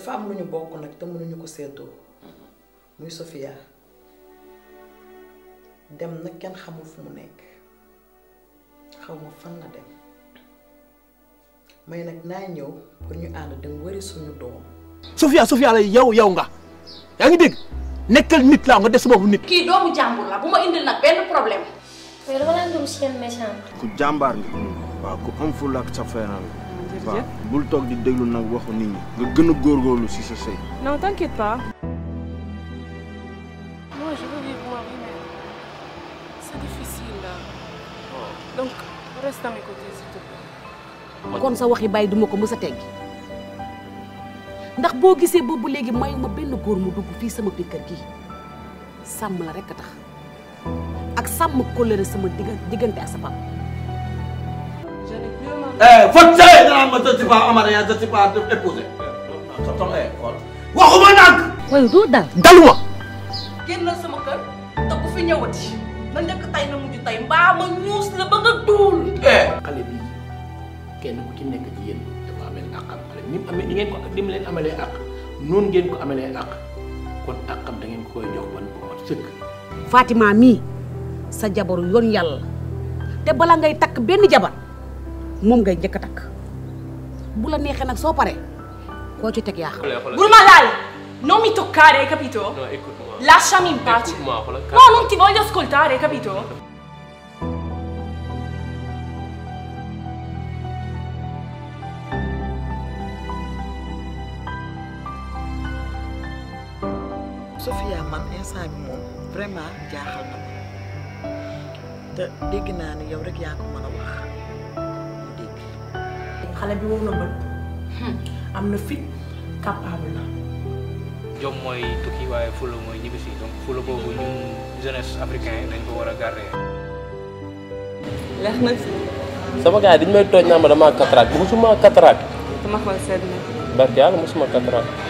dafa am lu ñu bokk nag te mënuñu ko séddoo muy Sofia dem nag kenn xamul fu mu nekk xaw ma fan la dem may nag naa ñëw pour ñu ànd dem wëri suñu doom Sofia Sofia la yow yow nga yaa ngi dégg nekkal nit laa nga des sa bopp nit. kii doomu jàmbur la bu ma indil nag benn problème. mais dama leen doon seen méchant. ku jàmbaar nga waaw ku am fulla ak sa feeral waaw bul toog di déglu nag waxu nit ñi nga gën a góorgóorlu si sa sëy Non, t'inquiète pas. Moi, je veux vivre ma vie, mais c'est difficile là. Donc, reste à mes côtés, s'il te plaît. kon sa waxi bàyyi duma ko mës a teggi ndax boo gisee boobu léegi mayu ma benn góor mu dugg fii sama biir kër gi sàmm la rekk a tax ak sàmm kóllëre sama digga- diggante ak sa papa Eh, faut tirer dans ma je suis pas amarré, je suis pas épousé. waxuma nag. waaye doo dal daluma génnal sama kër te bu fi ñëwati na njëkk tey na mujj tey mbaa ma ñuus la ba nga duul. xale bi kenn ku ci nekk ci yéen dafa amee àqam xale ni mu amee ni ngeen ko ni mu leen amalee àq noonu ngeen ko amalee àq kon àqam da ngeen ko koy jox ban bu mat sëkk. Fatima mii sa jabaru yoon yàlla te bala ngay takk benn jabar moom ngay njëkk a takk bu la neexee nag soo paree koo ci teg yaa xam bul ma laal non mi toccare hai capito? No, écoute-moi. lasciami in pace Écoute-moi, voilà, no non ti voglio ascoltare hai capito? Sofia man instant bi moom vraiment jaaxal na ma te dégg naa ne yow rek yaa ko mën a wax mu dégg xale bi wow na bët am na fit capable na jom mooy tukki waaye fula mooy ñibbisi donc fula boobu ñun jeunesse africain dañ ko war a garder. leer na si. sama gars yi dañu may tooñ naa ma damaa cataracte musuma cataracte dama xool sedd na. barke yàlla musuma cataracte